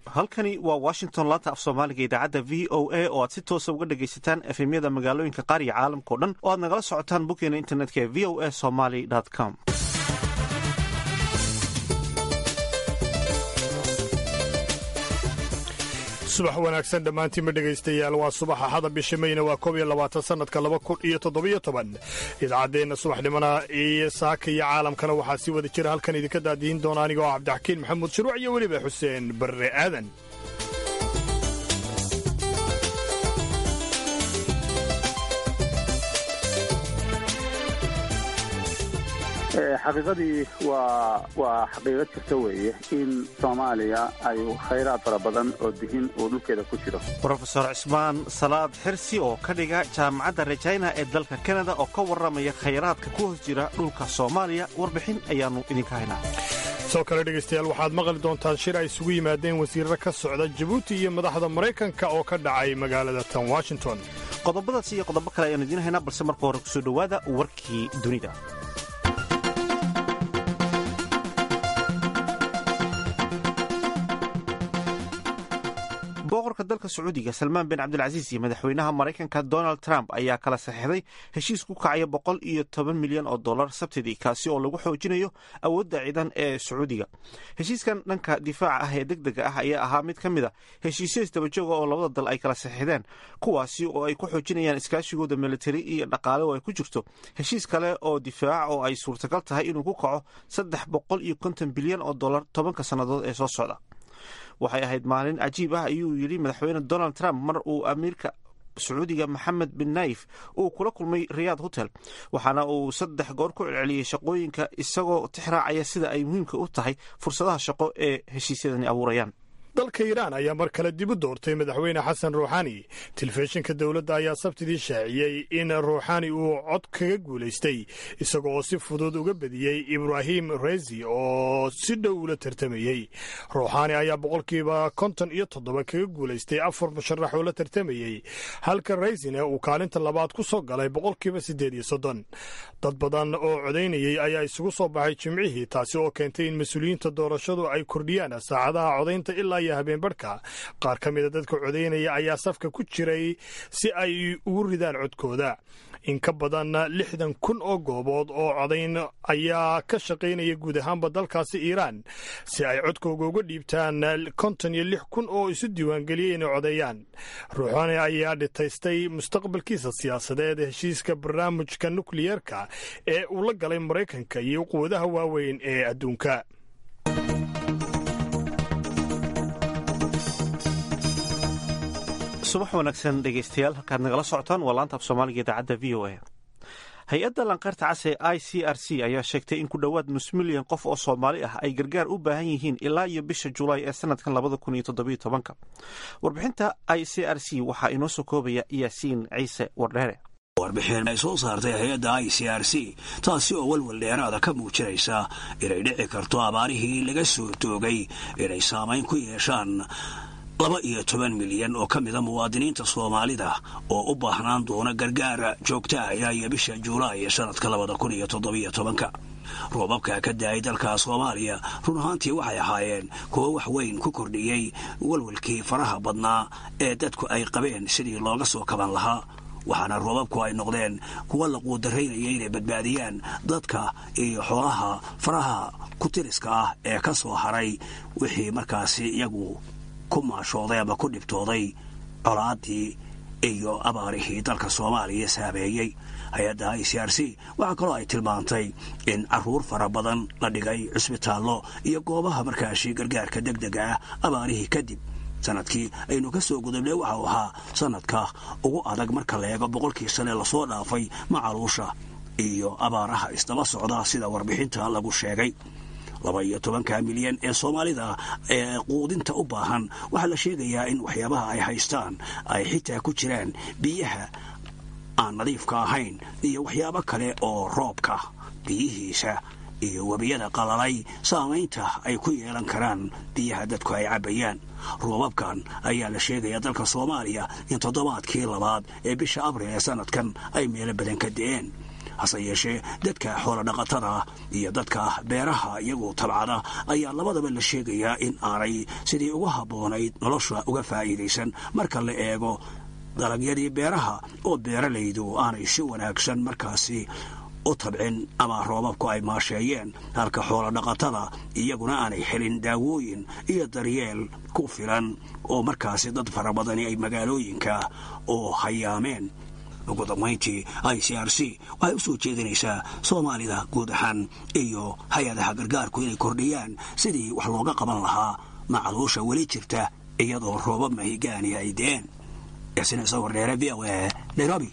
halkani waa washington laanta af soomaaliga idaacadda v o a oo aad si toosa uga dhagaysataan efemyada magaalooyinka qaar iyo caalamka o dhan oo aad nagala socotaan boggeena internetka ee v o a somaly com subax wanaagsan dhammaantiinma dhegaystayaal waa subaxa xada bisha mayna waa koob iyo labaatan sannadka laba kun iyo toddobiyo toban idaacaddeenna subaxnimona iyo saaka iyo caalamkana waxaa sii wada jira halkan idinka daadihin doona aniga oo cabdixakiin maxamuud shuruuc iyo weliba xuseen barre aadan xaqiiqadii waa waa xaqiiqo jirta weeye in soomaaliya ay khayraad fara badan oo dihin uu dhulkeeda ku jiro rofeor cismaan salaad xirsi oo ka dhiga jaamacadda rejayna ee dalka kanada oo ka warramaya khayraadka ku hoos jira dhulka soomaaliya warbixin ayaannu idinka haynaa soo kale dhegaystayaal waxaad maqli doontaan shir ay isugu yimaadeen wasiirro ka socda jabuuti iyo madaxda maraykanka oo ka dhacay magaalada tan washington qodobadaas iyo qodobo kale ayaanu idiin haynaa balse marka hore kusoo dhowaada warkii dunida boqorka dalka sacuudiga salmaan bin cabdilcasiis iyo madaxweynaha maraykanka donald trump ayaa kala saxeixday heshiis ku kacaya boqol iyo toban milyan oo dollar sabtidii kaasi oo lagu xoojinayo awoodda ciidan ee sacuudiga heshiiskan dhanka difaaca ah ee deg dega ah ayaa ahaa mid ka mid a heshiisyo isdabajooga oo labada dal ay kala saxeixdeen kuwaasi oo ay ku xoojinayaan iskaashigooda militari iyo dhaqaale oo ay ku jirto heshiis kale oo difaaca oo ay suurtagal tahay inuu ku kaco saddex boqol iyo konton bilyan oo dollar tobanka sannadood ee soo socda waxay ahayd maalin cajiib ah ayuu yidhi madaxweyne donald trump mar uu amiirka sacuudiga maxamed bin naif uu kula kulmay riyaad hotel waxaana uu saddex goor ku celceliyey shaqooyinka isagoo tixraacaya sida ay muhiimka u tahay fursadaha shaqo ee heshiisyadani abuurayaan dalka iiraan ayaa mar kale dib u doortay madaxweyne xasan ruuxani telefishinka dowladda ayaa sabtidii shaaciyey in ruuxani uu cod kaga guulaystay isaga oo si fudud uga bediyey ibraahim rezi oo si dhow ula tartamayey ruuxani ayaa boqolkiiba konton iyo toddoba kaga guulaystay afar musharax oo la tartamayey halka reysina uu kaalinta labaad ku soo galay boqolkiiba siddeed iyo soddon dad badan oo codaynayey ayaa isugu soo baxay jimcihii taasi oo keentay in mas-uuliyiinta doorashadu ay kordhiyaan saacadaha codaynta ilaa habeenbarhka qaar ka mida dadka codaynaya ayaa safka ku jiray si ay ugu ridaan codkooda in ka badan lixdan kun oo goobood oo codayn ayaa ka shaqaynaya guud ahaanba dalkaasi iiraan si ay codkooga uga dhiibtaan konton iyo lix kun oo isu diiwaangeliyay inay codeeyaan ruuxani ayaa dhitaystay mustaqbalkiisa siyaasadeed heshiiska barnaamijka nukliyeerka ee uu la galay maraykanka iyo quwadaha waaweyn ee adduunka subax wanaagsan dhegaystayaal halkaad nagala socotaan waa laanta af soomaaliga idaacadda v o a hay-adda lanqayrta cas ee i c r c ayaa sheegtay in ku dhowaad nus milyan qof oo soomaali ah ay gargaar u baahan yihiin ilaa iyo bisha julaay ee sanadkan labada kun iyo toddobiyo tobanka warbixinta i c r c waxaa inoo soo koobaya yaasiin ciise wardheere warbixin ay soo saartay hay-adda i c r c taasi oo walwal dheeraada ka muujinaysa inay dhici karto abaarihii laga soo toogay inay saamayn ku yeeshaan laba iyo toban milyan oo ka mida muwaadiniinta soomaalida oo u baahnaan doona gargaar joogta ayaa iyo bisha juulaay ee sanadka labada kun iyo toddobiyo tobanka roobabka ka daayay dalka soomaaliya run ahaantii waxay ahaayeen kuwo wax weyn ku kordhiyey walwalkii faraha badnaa ee dadku ay qabeen sidii looga soo kaban lahaa waxaana roobabku ay noqdeen kuwa la quudaraynaya inay badbaadiyaan dadka iyo xoolaha faraha kutiriska ah ee ka soo haray wixii markaasi iyagu ku maashooday ama ku dhibtooday colaaddii iyo abaarihii dalka soomaaliya saameeyey hay-adda i c r c waxaa kaloo ay tilmaantay in caruur fara badan la dhigay cusbitaallo iyo goobaha markaashi gargaarka deg dega ah abaarihii kadib sanadkii aynu ka soo gudubnay waxau ahaa sanadka ugu adag marka la eego boqolkii sane lasoo dhaafay macaluusha iyo abaaraha isdaba socda sida warbixinta lagu sheegay laba iyo tobanka milyan ee soomaalida ee quudinta u baahan waxaa la sheegayaa in waxyaabaha ay haystaan ay xitaa ku jiraan biyaha aan nadiifka ahayn iyo waxyaabo kale oo roobka biyihiisa iyo webiyada qalalay saamaynta ay ku yeelan karaan biyaha dadku ay cabbayaan roobabkan ayaa la sheegayaa dalka soomaaliya in toddobaadkii labaad ee bisha abril ee sanadkan ay meelo badan ka de'een hase yeeshee dadka xoolodhaqatada iyo dadka beeraha iyagu tabcada ayaa labadaba la sheegayaa in aanay sidii uga habboonayd nolosha uga faa'iidaysan marka la eego dalagyadii beeraha oo beeralaydu aanay si wanaagsan markaasi u tabcin ama roobabku ay maasheeyeen halka xoolodhaqatada iyaguna aanay helin daawooyin iyo daryeel ku filan oo markaasi dad fara badani ay magaalooyinka oo hayaameen ugu dambayntii i c r c waxay u soo jeedinaysaa soomaalida guud ahaan iyo hay-adaha gargaarku inay kordhiyaan sidii wax looga qaban lahaa macluusha weli jirta iyadoo roobab mahigaani ay deen yasin isagoo dheere v o a nairobi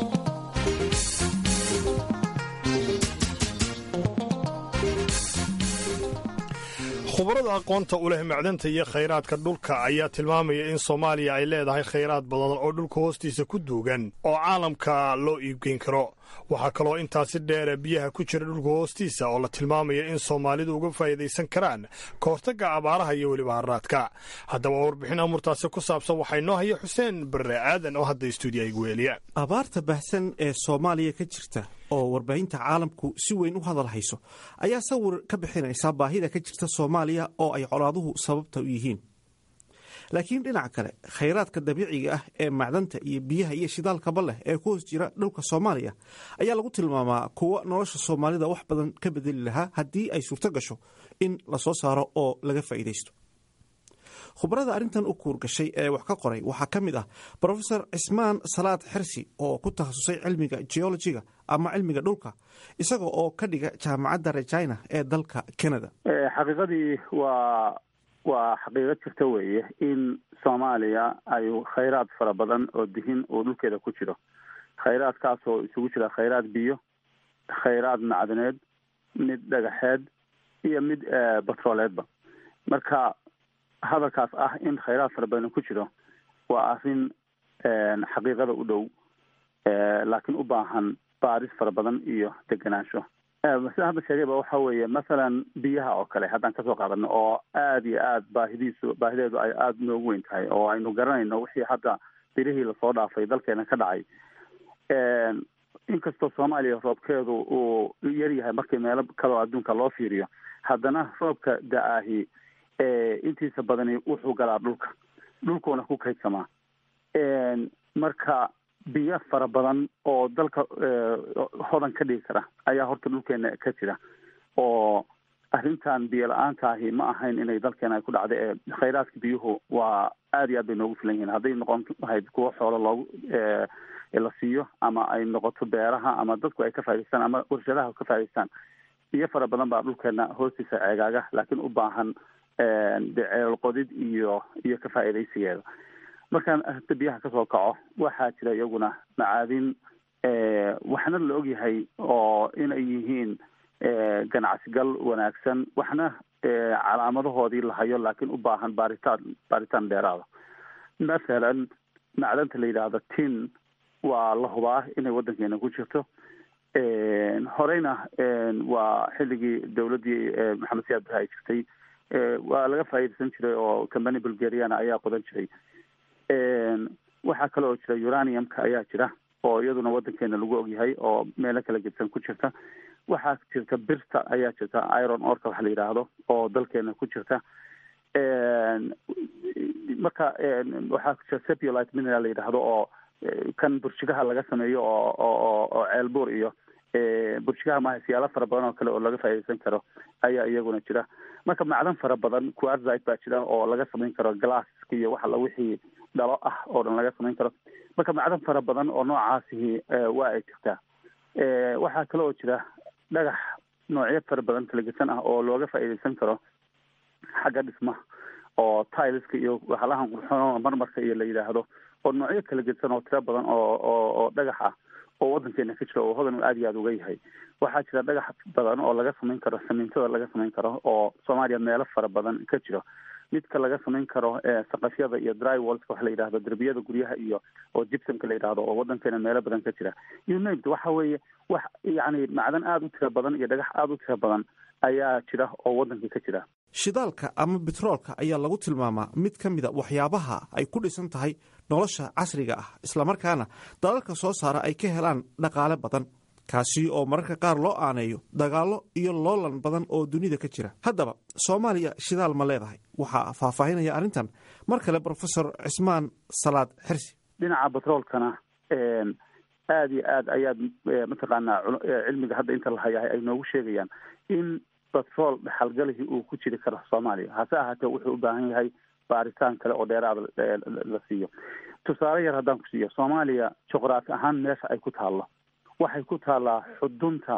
khubarada aqoonta u leh macdanta iyo khayraadka dhulka ayaa tilmaamaya in soomaaliya ay leedahay khayraad badan oo dhulka hoostiisa ku duugan oo caalamka loo iibgeyn karo waxaa kaloo intaasi dheere biyaha ku jira dhulka hoostiisa oo la tilmaamaya in soomaalidu uga faa'iidaysan karaan ka hortagga abaaraha iyo weliba haraadka haddaba warbixin amurtaasi ku saabsan waxaa inoo haya xuseen barre aadan oo hadda stuudiya igu weeliya abaarta baahsan ee soomaaliya ka jirta oo warbaahinta caalamku si weyn u hadal hayso ayaa sawir ka bixinaysa baahida ka jirta soomaaliya oo ay colaaduhu sababta u yihiin laakiin dhinaca kale khayraadka dabiiciga ah ee macdanta iyo biyaha iyo shidaalkaba leh ee ku hoos jira dhulka soomaaliya ayaa lagu tilmaamaa kuwa nolosha soomaalida wax badan ka bedeli lahaa haddii ay suurto gasho in lasoo saaro oo laga faa'iidaysto khubarada arrintan u kuurgashay ee wax ka qoray waxaa ka mid ah brofesor cismaan salaad xersi oo ku takhasusay cilmiga geologiga ama cilmiga dhulka isaga oo ka dhiga jaamacadda regina ee dalka canada xaqiiqadii waa waa xaqiiqo jirta weeye in soomaaliya ay khayraad fara badan oo dihin uu dhulkeeda ku jiro khayraadkaasoo isugu jira khayraad biyo khayraad macdaneed mid dhagaxeed iyo mid batrooleedba marka hadalkaas ah in khayraad fara badan ku jiro waa arrin xaqiiqada u dhow laakiin u baahan baaris fara badan iyo degenaansho sida hadda sheegayba waxa weeye masalan biyaha oo kale haddaan kasoo qaadano oo aada iyo aad baahidiisu baahideedu ay aada noogu weyn tahay oo aynu garanayno wixii hadda birihii lasoo dhaafay dalkeena ka dhacay inkastoo soomaaliya roobkeedu uu yar yahay markii meelo kaleo adduunka loo fiiriyo haddana roobka da-ahi intiisa badani wuxuu galaa dhulka dhulkuuna ku kaydsamaa marka biyo fara badan oo dalka hodan ka dhigi kara ayaa horta dhulkeena ka jira oo arrintan biyo la-aanta ahi ma ahayn inay dalkeena ay ku dhacda ee khayraadka biyuhu waa aada iyo aad bay noogu filan yihiin hadday noqon lahayd kuwo xoolo loogu la siiyo ama ay noqoto beeraha ama dadku ay ka faa'idaystaan ama warshadaha ka faa'idaystaan biyo fara badan baa dhulkeena hoostiisa ceegaaga laakiin u baahan de ceelal qodid iyo iyo ka faa'iidaysigeeda markaan arrinta biyaha kasoo kaco waxaa jira iyaguna macaadin waxna la ogyahay oo inay yihiin ganacsigal wanaagsan waxna calaamadahoodii la hayo laakiin u baahan baaritaan baaritaan dheeraada mathalan macdanta la yidhaahdo tin waa la hubaa inay waddankeena ku jirto horeyna waa xilligii dowladdii maxamed siyaad barre ay jirtay waa laga faa'iidaysan jiray oo combany bulgariana ayaa qodan jiray waxaa kale oo jira uraniumka ayaa jira oo iyaduna waddankeena lagu ogyahay oo meelo kala gedsan ku jirta waxaa jirta birta ayaa jirta iron orka waxa la yidhaahdo oo dalkeena ku jirta marka waxaa jira sepulite mineral la yidhaahdo oo kan burjigaha laga sameeyo oo oo oo ceelbuur iyo burjigaha maaha siyaalo fara badan oo kale oo laga faa'iidaysan karo ayaa iyaguna jira marka macdan fara badan quartzite baa jira oo laga samayn karo glasska iyo waxa la wixii dhalo ah oo dhan laga samayn karo marka macdan fara badan oo noocaasihi waa ay jirtaa waxaa kale oo jira dhagax noocyo fara badan kalagesan ah oo looga faa'iidaysan karo xagga dhismaha oo tileska iyo waxalahan qurxoon marmarka iyo la yidhaahdo oo noocyo kala gedsan oo tiro badan oo oo oo dhagax ah oo waddankeena ka jira oo hodan aada iyo aada uga yahay waxaa jira dhagax badan oo laga samayn karo samiintada laga samayn karo oo soomaaliya meelo fara badan ka jiro midka laga samayn karo saqafyada iyo drywallska waxa la yidhahdo derbiyada guryaha iyo oo gibsonka la yidhahdo oo waddankeena meelo badan ka jira unit waxa weeye wax yacni macdan aada u tiro badan iyo dhagax aada u tiro badan ayaa jira oo waddankii ka jira shidaalka ama betroolka ayaa lagu tilmaamaa mid ka mida waxyaabaha ay ku dhisan tahay nolosha casriga ah islamarkaana dalalka soo saara ay ka helaan dhaqaale badan kaasi oo mararka qaar loo aaneeyo dagaallo iyo loolan badan oo dunida ka jira haddaba soomaaliya shidaal ma leedahay waxaa faahfaahinaya arrintan mar kale brofesor cismaan salaad xirsi dhinaca batroolkana aada iyo aad ayaad mataqaanaa cilmiga hadda inta la hayahay ay noogu sheegayaan in batrool dhexalgalihii uu ku jiri karo soomaaliya hase ahaatee wuxuu u baahan yahay baaritaan kale oo dheeraada la siiyo tusaale yar haddaan ku siiyo soomaaliya juqraafi ahaan meesha ay ku taallo waxay ku taallaa xudunta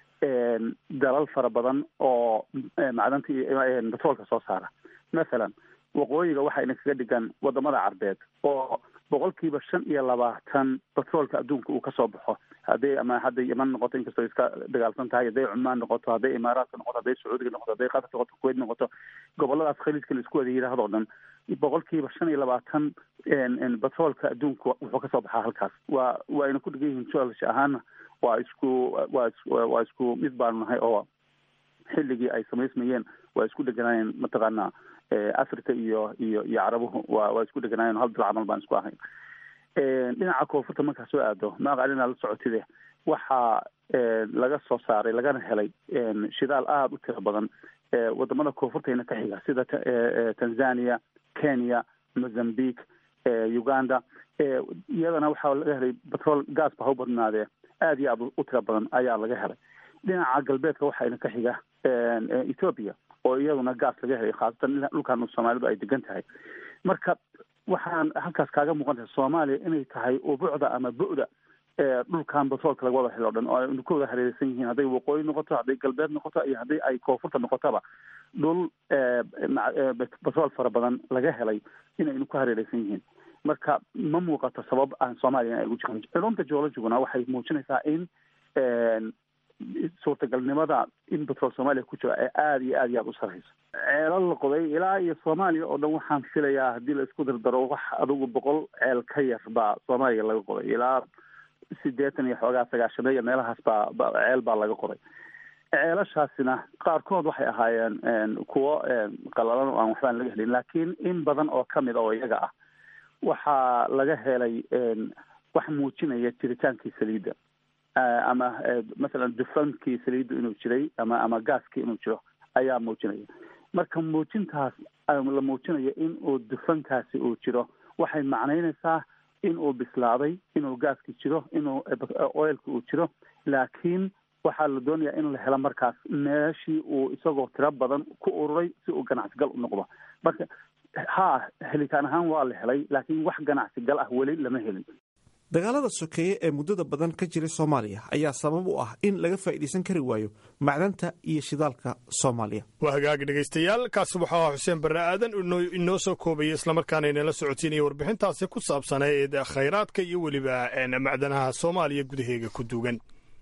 dalal fara badan oo macdanta iyo batroolka soo saara mathalan waqooyiga waxayna kaga dhigan wadamada carbeed oo boqolkiiba shan iyo labaatan batroolka adduunka uu kasoo baxo hadday ama hadday yeman noqoto inkastoo iska dagaalsan tahay hadday cumaan noqoto hadday imaaraadka noqoto hadday sacuudiga noqoto hadday qatar noqoto kuwait noqoto goboladaas khaliijka la isku wada yidhahdoo dhan boqolkiiba shan iyo labaatan batroolka adduunka wuxuu kasoo baxaa halkaas waa waayna ku dhigan yihiin geology ahaana waa isku waa waa isku mid baanu nahay oo xilligii ay samaysmayeen waa isku dheganaayeen mataqaanaa africa iyo iyo iyo carabuhu waa waa isku dheganaayeen hal dil camal baan isku ahayn dhinaca koonfurta markaa soo aado maaqalina la socotide waxaa laga soo saaray lagana helay shidaal aada u tiro badan wadamada koonfurtayna ka xiga sida tanzania kenya mozambique uganda iyadana waxaa laga helay batrol gas ba ha u badnaadee aada iyo aada u tiro badan ayaa laga helay dhinaca galbeedka waxayna ka xiga ethoopia oo iyaduna gas laga helay khaasatan dhulkan soomaalidu ay degan tahay marka waxaan halkaas kaaga muuqan tahay soomaaliya inay tahay ubucda ama bu-da dhulkan batroolka laga wada helo o dhan oo aynu ka wada hareereysan yihiin hadday waqooyi noqoto hadday galbeed noqoto iyo haddii ay koonfurta noqotaba dhul batrool fara badan laga helay inaynu ku hareereysan yihiin marka ma muuqato sabab aan soomaaliya ay ugu jirin culumta geologiguna waxay muujinaysaa in suurtagalnimada in batrool soomaaliya ku jiro ee aada iyo aad iyo aada u sareyso ceelal la qoday ilaa iyo soomaaliya oo dhan waxaan filayaa haddii la isku dardaro wax adugu boqol ceel ka yar baa soomaaliya laga qoday ilaa sideetan iyo xoogaa sagaashameeya meelahaas baa ceel baa laga qoday ceelashaasina qaarkood waxay ahaayeen kuwo qalalan oo aan waxbaan laga helin laakiin in badan oo kamid oo iyaga ah waxaa laga helay wax muujinaya jiritaankii saliidda ama masalan dufankii saliiddu inuu jiray ama ama gaaskii inuu jiro ayaa muujinaya marka muujintaas la muujinayo in uu dufankaasi uu jiro waxay macnaynaysaa in uu bislaaday inuu gaaski jiro inuu oilka uu jiro laakiin waxaa la doonayaa in la helo markaas meeshii uu isagoo tiro badan ku ururay si uu ganacsigal u noqdo marka ha helitaan ahaan waa la helay laakiin wax ganacsigal ah weli lama helin dagaalada sokeeye ee muddada badan ka jiray soomaaliya ayaa sabab u ah in laga faa'iidaysan kari waayo macdanta iyo shidaalka soomaaliya waa hagaagi dhegaystayaal kaasi waxaa ah xuseen barre aadan inoo soo koobaya islamarkaana inala socotiinaya warbixintaasi ku saabsaneed khayraadka iyo weliba macdanaha soomaaliya gudaheega ku duugan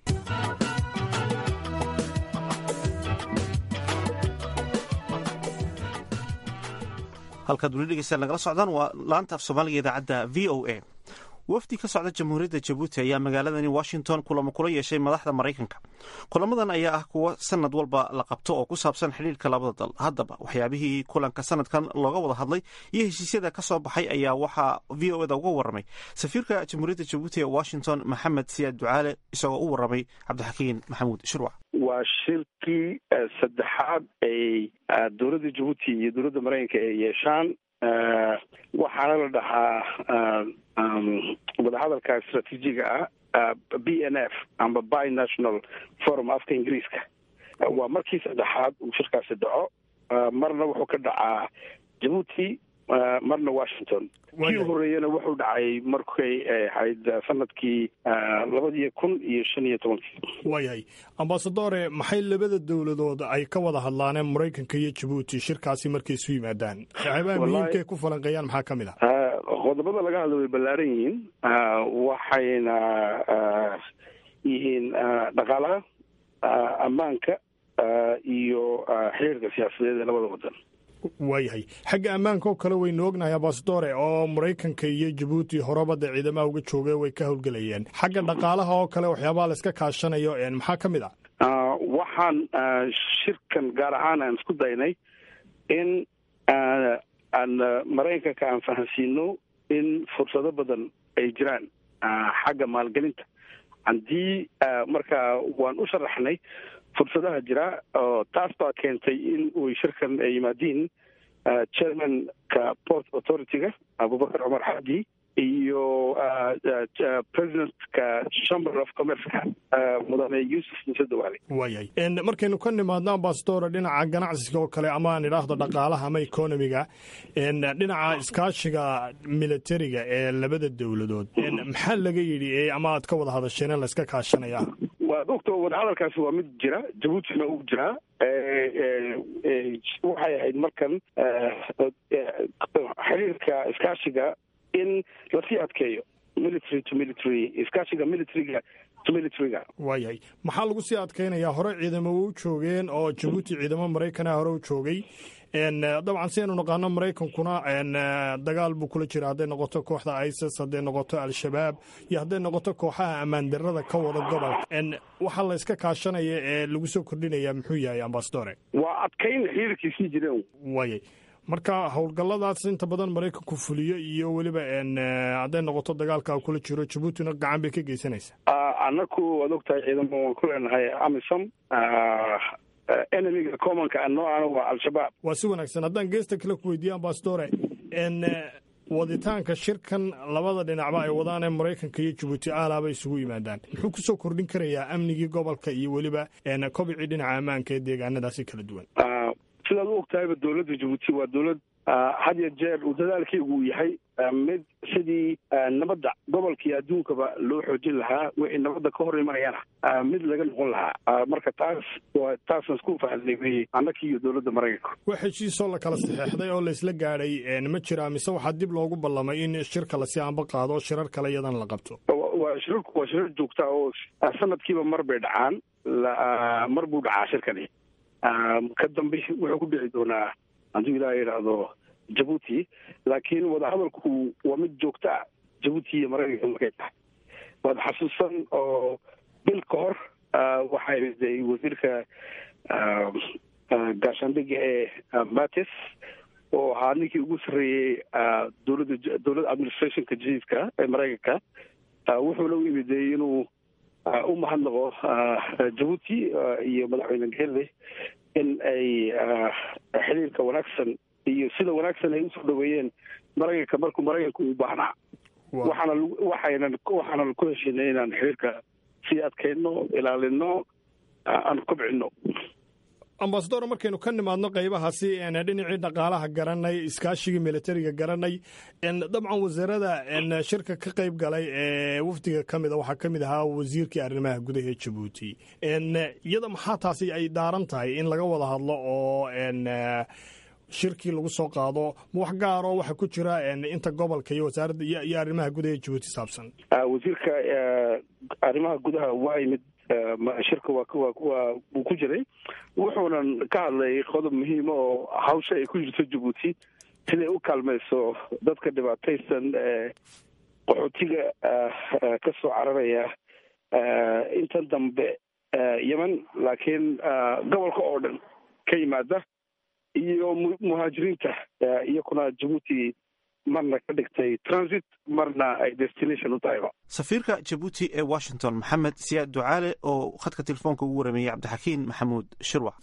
halkaad weli dhegeystayaal nagala socdaan waa laanta af soomaaliga idaacadda v o a wafdi ka socda jamhuuriyadda jabuuti ayaa magaaladani washington kulamo kula yeeshay madaxda maraykanka kulamadan ayaa ah kuwo sanad walba la qabto oo ku saabsan xidhiirka labada dal haddaba waxyaabihii kulanka sanadkan looga wada hadlay iyo heshiisyada ka soo baxay ayaa waxaa v o eda uga warramay safiirka jamhuuriyadda jabuuti ee washington maxamed siyaad ducaale isagoo u warramay cabdixakiin maxamuud shirwac waa shirkii saddexaad ay dowladda jabuuti iyo dowladda maraykanka ay yeeshaan waxaana la dhahaa wadahadalka istraatiijiga ah b n f amba binational forum afka ingiriiska waa markii saddexaad uu shirkaasi dhaco marna wuxuu ka dhacaa jabuuti marna washington kii horeeyana wuxuu dhacay markay ahayd sanadkii labadii kun iyo shan iyo tobankii waayahay ambasadore maxay labada dowladood ay ka wada hadlaaneen maraykanka iyo jabuuti shirkaasi markay isu yimaadaan waxyaabaha muhiimkaay ku falanqeeyaan maxaa ka mid ah qodobada laga hadla way ballaaran yihiin waxayna yihiin dhaqaalaha ammaanka iyo xiriirka siyaasadeed ee labada wadan waayahay xagga ammaanka oo kale waynu ognahay ambasadore oo maraykanka iyo jabuuti horeba dee ciidamaha uga jooga way ka howlgelayeen xagga dhaqaalaha oo kale waxyaabaha la iska kaashanayo maxaa ka mid ah waxaan shirkan gaar ahaan aan isku daynay in aan maraykanka aan fahansiino in fursado badan ay jiraan xagga maalgelinta haddii marka waan u sharaxnay fursadaha jira oo taas baa keentay in uy shirkan ay yimaadiin chairmanka port authority-ga abubakar cumar xadi iyo presidentka chamber of commerceka mudane yuusuf muuse dawaale waayahay markaynu ka nimaadno ambassadora dhinaca ganacsiga oo kale ama aan idhaahdo dhaqaalaha ama economiga dhinaca iskaashiga militariga ee labada dowladood maxaa laga yidhi ama aad ka wada hadasheen layska kaashanaya waa ogta wadahadalkaasi waa mid jira jabuutina uu jiraa waxay ahayd markan xiriirka iskaashiga in lasii adkeeyo military to military iskaashiga militariga to militariga waayahay maxaa lagu sii adkeynayaa hore ciidamo u joogeen oo jabuuti ciidamo maraykana hore u joogay dabcan si aynu naqaano maraykankuna dagaal buu kula jira hadday noqoto kooxda isis hadday noqoto al-shabaab iyo hadday noqoto kooxaha ammaan darada ka wada gobolka waxaa la yska kaashanaya ee lagu soo kordhinaya muxuu yahay ambasadore waa adkayn xiriirkiisii jireen waayay marka howlgalladaas inta badan maraykanku fuliyo iyo weliba hadday noqoto dagaalka kula jiro jabuutina gacan bay ka geysanaysaa annaku waad ogtahay ciidamo waan ku leenahay amisom enemiga commonka noocaana waa al-shabaab waa si wanaagsan haddaan geesta kale ku weydiiye ambasadore waditaanka shirkan labada dhinacba ay wadaan ee maraykanka iyo jabuuti aalaaba isugu yimaadaan muxuu kusoo kordhin karayaa amnigii gobolka iyo weliba kobicii dhinaca ammaanka ee deegaanadaasi kala duwan sidaad u ogtahayba dowladda jabuuti waa dowlad had ya jeer uu dadaalkaygu uu yahay mid sidii nabadda gobolka iyo adduunkaba loo xoojin lahaa wixii nabadda ka hor imanayana mid laga noqon lahaa marka taas waa taasaan isku fahanay wey annakii iyo dowladda maraykanka wax heshiisoo la kala saxeexday oo laysla gaadhay ma jiraa mise waxaa dib loogu ballamay in shirka lasi anba qaado shirar kale iyadana la qabto waa shirarku waa shirar joogta oo sanadkiiba mar bay dhacaan mar buu dhacaa shirkani ka dambe wuxuu ku dhici doonaa hadduu ilaah yidhaahdo jabuuti laakiin wadahadalku waa mid joogto ah jabuuti iyo maraykanka markay tahay waad xasuusan oo bil ka hor waxaa imiday wasiirka gaashaandhiga ee matis oo ahaa ninkii ugu sarreeyey dowladda dowladda administrationka jadiidka ee maraykanka wuxuuna u imiday inuu u mahadnaqo jabuuti iyo madaxweyne geelle in ay xiriirka wanaagsan iyo sida wanaagsan ay usoo dhaweeyeen maraykanka markuu maraykanka u baahnaa waxaana waxaynan waxaanan ku heshinay inaan xiriirka sii adkayno ilaalino aan kobcino ambasador markaynu ka nimaadno qaybahaasi dhinacii dhaqaalaha garanay iskaashigii militariga garanay dabcan wasaarada shirka ka qayb galay ee wafdiga ka mida waxaa ka mid ahaa wasiirkii arrimaha gudaha ee jabuuti iyada maxaa taasi ay daaran tahay in laga wada hadlo oo shirkii lagu soo qaado ma wax gaaroo waxa ku jira inta gobolka iyo wasaaradda iyo arrimaha gudaha ee jabuuti saabsan wasiirka arrimaha gudaha waa yimid shirka waa wuu ku jiray wuxuunan ka hadlay qodob muhiima oo hawsha ay ku jirto jabuuti siday u kaalmayso dadka dhibaataysan ee qaxootiga ka soo cararaya intan dambe yemen laakiin gobolka oo dhan ka yimaada iyo muhaajiriinta iyakuna jabuuti marna ka dhigtay transit marna ay destination u tahayba safiirka jabuuti ee washington maxamed siyaad ducaale oo khadka telefoonka ugu warameeyey cabdixakiin maxamuud shirwac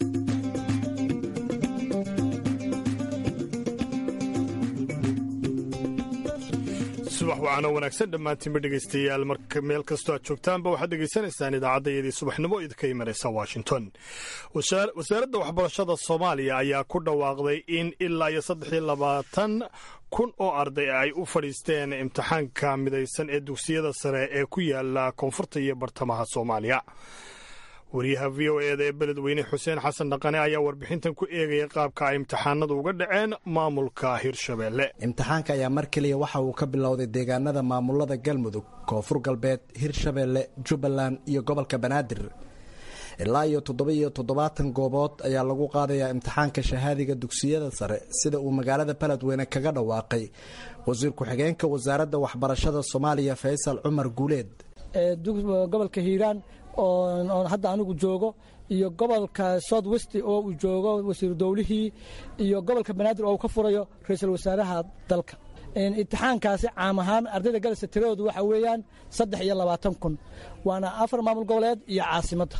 subax wacaano wanaagsan dhammaantiinba dhegaystayaal marka meel kastoo aad joogtaanba waxaad dhegaysanaysaan idaacaddayadii subaxnimo idinka imanaysa washington wasaaradda waxbarashada soomaaliya ayaa ku dhawaaqday in ilaa iyo saddex iyo labaatan kun oo arday ay u fadhiisteen imtixaanka midaysan ee dugsiyada sare ee ku yaala koonfurta iyo bartamaha soomaaliya wariyaha v o eda ee beledweyne xuseen xasan dhaqane ayaa warbixintan ku eegaya qaabka ay imtixaanadu uga dhaceen maamulka hirshabeelle imtixaanka ayaa mar keliya waxa uu ka bilowday deegaanada maamulada galmudug koonfur galbeed hirshabeelle jubbaland iyo gobolka banaadir ilaa iyo toddoba-iyo toddobaatan goobood ayaa lagu qaadayaa imtixaanka shahaadiga dugsiyada sare sida uu magaalada beledweyne kaga dhawaaqay wasiir ku-xigeenka wasaaradda waxbarashada soomaaliya faysal cumar guuleed gobolka hiiraan oon hadda anigu joogo iyo gobolka south west oo uu joogo wasiiru dowlihii iyo gobolka banaadir oo uu ka furayo ra-iisul wasaaraha dalka imtixaankaasi caam ahaan ardayda galaysa tiradoodu waxa weeyaan saddex iyo labaatan kun waana afar maamul goboleed iyo caasimadda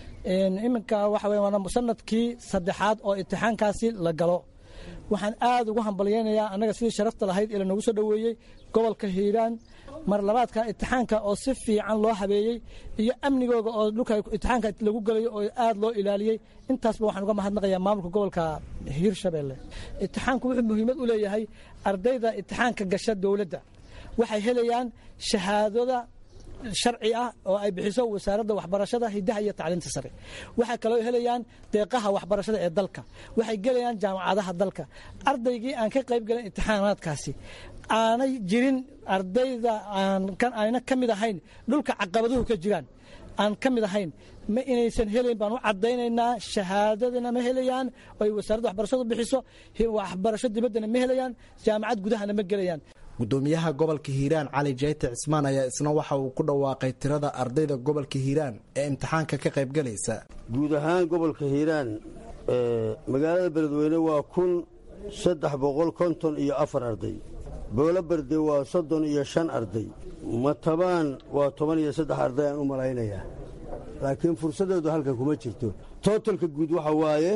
iminka waxa weya waana sanadkii saddexaad oo imtixaankaasi la galo waxaan aad ugu hambalyaynayaa annaga sidii sharafta lahayd ee lanoogu soo dhoweeyey gobolka hiiraan mar labaadka imtixaanka oo si fiican loo habeeyey iyo amnigooga oo dhulka imtixaanka lagu gelayo oo aad loo ilaaliyey intaasba waxaan uga mahadnaqayaa maamulka gobolka hiirshabeelle imtixaanku wuxuu muhiimad u leeyahay ardayda imtixaanka gasha dowladda waxay helayaan shahaadada sharci ah oo ay bixiso wasaaradda waxbarashada hidaha iyo tacliinta sare waxay kaloo helayaan deeqaha waxbarashada ee dalka waxay gelayaan jaamacadaha dalka ardaygii aan ka qayb gelin imtixaanaadkaasi aanay jirin ardayda ayna ka mid ahayn dhulka caqabaduhu ka jiraan aan ka mid ahayn ma inaysan helayn baan u cadaynaynaa shahaadadana ma helayaan oy wasaaradda waxbarashadu bixiso waxbarasho dibaddana ma helayaan jaamacad gudahana ma gelayaan gudoomiyaha gobolka hiiraan cali jayte cismaan ayaa isna waxa uu ku dhawaaqay tirada ardayda gobolka hiiraan ee imtixaanka ka qaybgalaysa guud ahaan gobolka hiiraan magaalada beledweyne waa kun saddex boqol konton iyo afar arday boolo berde waa soddon iyo shan arday matabaan waa toban iyo saddex arday aan u malaynayaa laakiin fursaddeedu halkan kuma jirto tootalka guud waxa waaye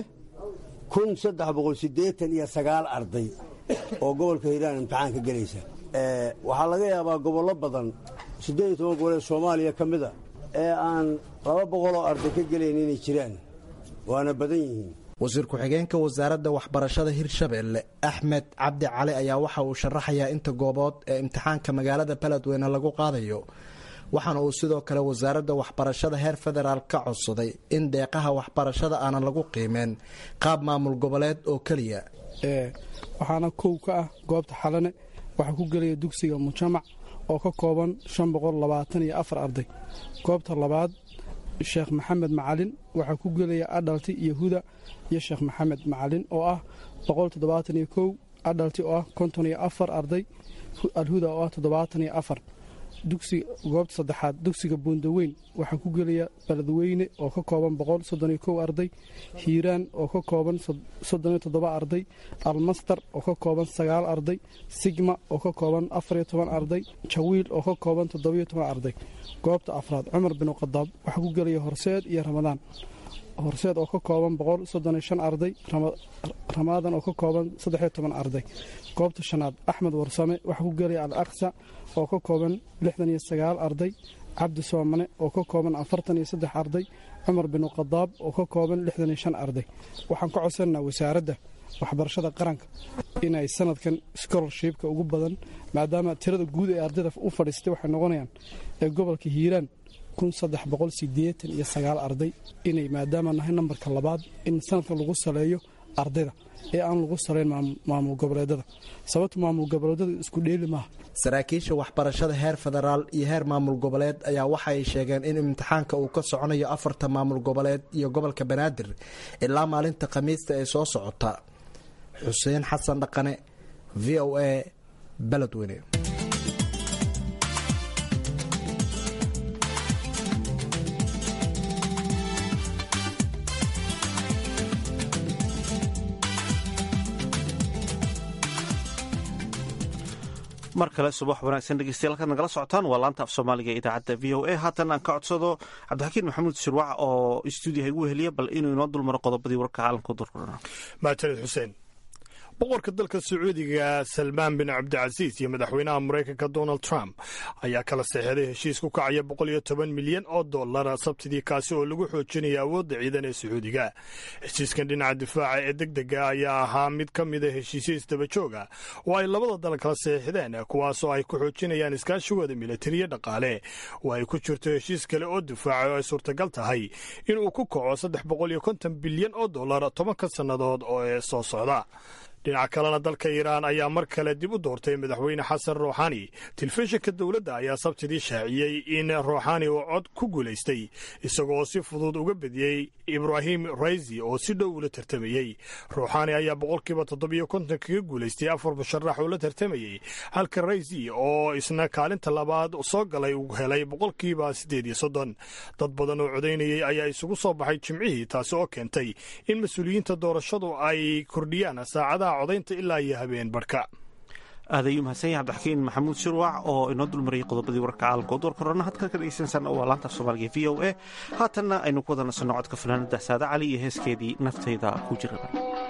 kun saddex boqol siddeetan iyo sagaal arday oo gobolka hiiraan imtixaan ka gelaysa waxaa laga yaabaa gobollo badan siddeed iyo toban gobol ee soomaaliya ka mida ee aan laba boqoloo arday ka gelayn inay jiraan waana badan yihiin wasiir ku-xigeenka wasaaradda waxbarashada hirshabeelle axmed cabdi cali ayaa waxa uu sharaxayaa inta goobood ee imtixaanka magaalada beledweyne lagu qaadayo waxaana uu sidoo kale wasaaradda waxbarashada heer federaal ka codsaday in deeqaha waxbarashada aanan lagu qiimeen qaab maamul goboleed oo keliya waxaana kow ka ah goobta xalane waxaa ku gelaya dugsiga mujamac oo ka kooban shan boqol labaatan iyo afar arday goobta labaad sheekh maxamed macalin waxaa ku gelaya adhalti iyo huda iyo sheekh maxamed macalin oo ah boqol toddobaatan iyo kow adhalti oo ah konton iyo afar arday alhuda oo ah toddobaatan iyo afar dugsiga goobta saddexaad dugsiga buundaweyn waxaa ku gelaya beledweyne oo ka kooban boqol soddon iyo kow arday hiiraan oo ka kooban soddon iyo toddoba arday almastar oo ka kooban sagaal arday sigma oo ka kooban afar iyo toban arday jawiil oo ka kooban toddobiyo toban arday goobta afraad cumar binu khadaab waxaa ku gelaya horseed iyo ramadaan horseed oo ka kooban boqol soddon iyo shan arday ramaadan oo ka kooban saddex iyo toban arday goobta shanaad axmed warsame waxaa ku gelaya al aqsa oo ka kooban lixdan iyo sagaal arday cabdi soomane oo ka kooban afartan iyo saddex arday cumar binu khadaab oo ka kooban lixdan iyo shan arday waxaan ka codsananaa wasaaradda waxbarashada qaranka inay sanadkan scholarshipka ugu badan maadaama tirada guud ee ardayda u fadhiistay waxay noqonayaan ee gobolka hiiraan kun saddex boqol sideetan iyo sagaal arday inay maadaama nahay nambarka labaad in sanadkan lagu saleeyo ardayda ee aan lagu salayn maamul goboleedada sababta maamul goboleedada isku dheeli maaha saraakiisha waxbarashada heer federaal iyo heer maamul goboleed ayaa waxa ay sheegeen in imtixaanka uu ka soconayo afarta maamul goboleed iyo gobolka banaadir ilaa maalinta khamiista ee soo socota xuseen xasan dhaqane v o a beledweyne mar kale subax wanaagsan dhegeystayaal halkaad nagala socotaan waa laanta af soomaaliga ee idaacadda v o a haatan aan ka codsado cabdixakiin maxamuud shirwac oo stuudiyaha igu weheliya bal inuu inoo dulmaro qodobadii warka caalamka durkurana maajalid xuseen boqorka dalka sacuudiga salmaan bin cabdicasiis iyo madaxweynaha maraykanka donald trump ayaa kala seexday heshiis ku kacaya boqol iyo toban milyan oo dollar sabtidii kaasi oo lagu xoojinaya awoodda ciidan ee sacuudiga heshiiskan dhinaca difaaca ee deg dega ayaa ahaa mid ka mida heshiisyo isdaba jooga oo ay labada dal kala seexdeen kuwaasoo ay ku xoojinayaan iskaashigooda militariya dhaqaale oo ay ku jirto heshiis kale oo difaaca oo ay suurtagal tahay inuu ku kaco saddex boqol iyo konton bilyan oo dollar tobanka sannadood oo ee soo socda dhinaca kalena dalka iiraan ayaa mar kale dib u doortay madaxweyne xasan ruuxani telefishinka dowladda ayaa sabtidii shaaciyey in ruuxani uu cod ku guulaystay isagoo si fudud uga bediyey ibraahim raysi oo si dhow ula tartamayey ruuxani ayaa boqolkiiba toddobiyo konton kaga guulaystay afar musharax oo la tartamayey halka raysi oo isna kaalinta labaad soo galay uu helay boqolkiiba siddeed iyo soddon dad badan oo codaynayey ayaa isugu soo baxay jimcihii taasi oo keentay in mas-uuliyiinta doorashadu ay kordhiyaan saacadaha codaynta ilaa iyo habeen barhka aad ayuu mahadsan yahay cabdixakiin maxamuud shirwac oo inoo dulmariyay qodobadii wararka caalamka oo doorka horena hadka ka dhegeysansan waa laanta af soomaaliga v o a haatanna aynu ku wada nasanno codka fanaanada saade cali iyo heeskeedii naftayda ku jiraba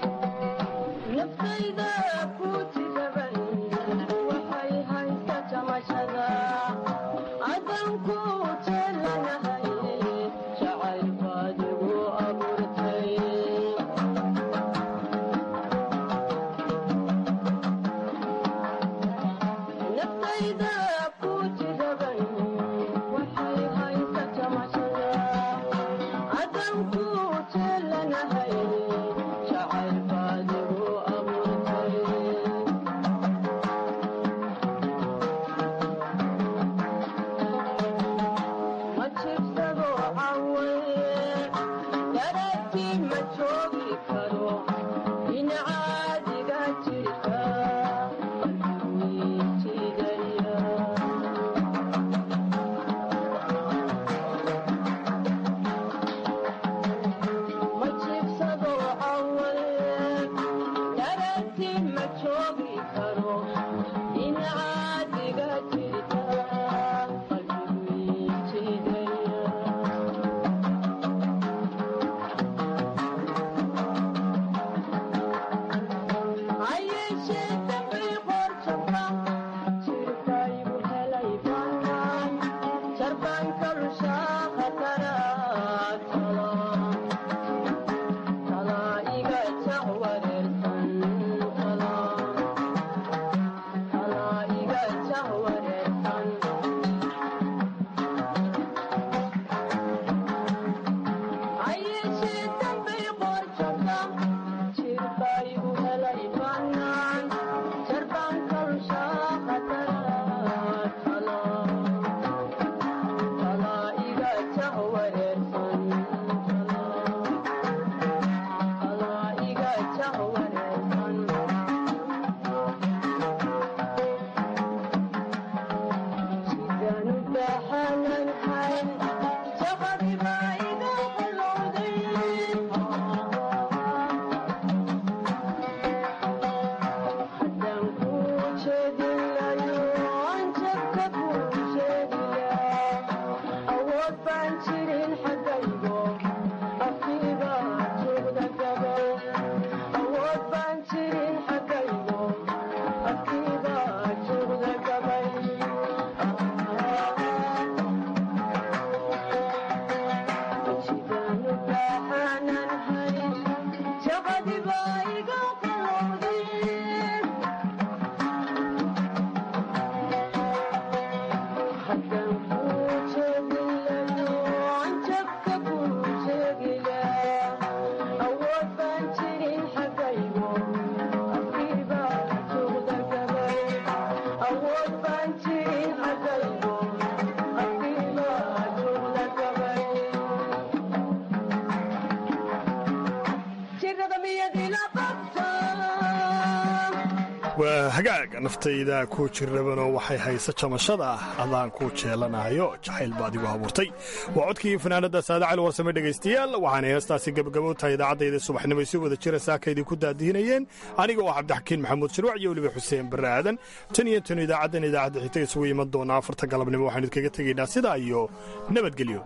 waa hagaaga naftayda ku jirrabanoo waxay haysa jamashada adaan ku jeelanahayo jacayl baad igu abuurtay waa codkii fanaanada saada cali warsame dhegaystayaal waxaana heestaasi gabagabo tahay idaacadayda subaxnimo si wada jira saakaydii ku daadihinayeen aniga oo cabdixakiin maxamuud shirwac iyo weliba xuseen barre aadan tan iyo tan idaacaddan idaacadda xigta isugu iman doonaa afarta galabnimo waxaanu idkaga tegaynaa sidaa iyo nabadgelyo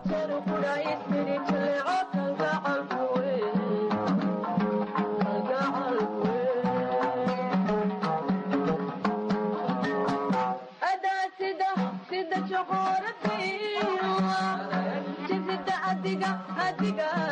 adiga adiga